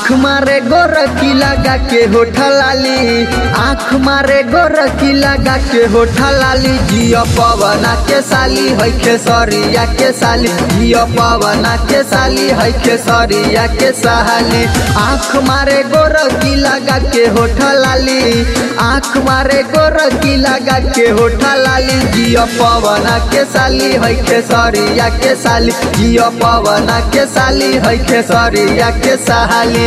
आँख मारे गोरकी लगा के होठा लाली आँख मारे गोरकी लगा के होठा लाली जियो पवना के साली है खेसरिया के साली जियो पवना के साली है खेसरिया के साली आँख मारे गोरकी लगा के होठा लाली आँख मारे गोरकी लगा के होठा लाली जियो पवना के साली है खेसरिया के साली जियो पवना के साली है खेसरिया के साली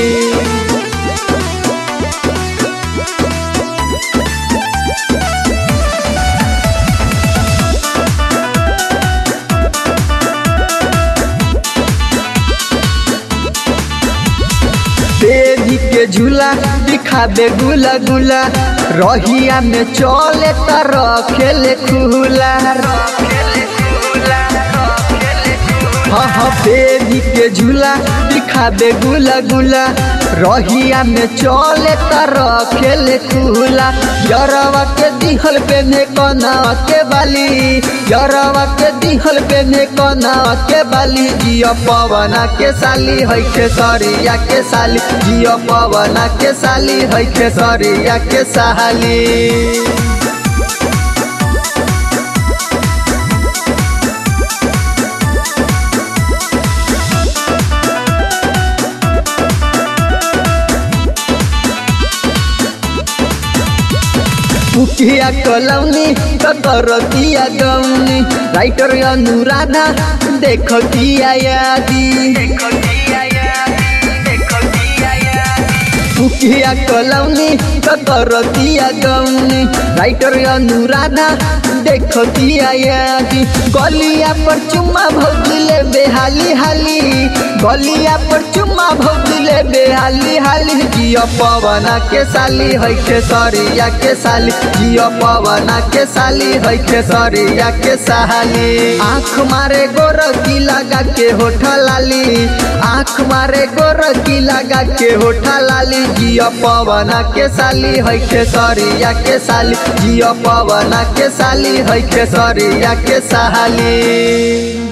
तेजी के झूला दिखा दे गुला गुला रहिया में चले तर खेले खुला हाँ हाँ तेजी के झूला दिखा दे गुला गुला रहिया में चले तर खेले खुला यरवा के दिहल पे में कना के बाली यरवा के दिहल पे में कना के बाली जियो पवना के साली है खेसरिया के साली जियो पवना के साली है खेसरिया के साली पुकिया कलौनी करतिया गौनी राइटर अनुराधा देख किया यादी पुकिया कलौनी करतिया गौनी राइटर अनुराधा देख किया यादी गलिया पर चुम्मा भौजले बेहाली हाली गलिया पर चुम्मा भौजले बेहाली हाली जियो पवना के साली है खेसरिया के साली जियो पवना के साली है खेसरिया के साली आँख मारे गोरकी लगा के होठा लाली आँख मारे गोरकी लगा के होठा लाली जियो पवना के साली है खेसरिया के साली जियो पवना के साली है खेसरिया के साली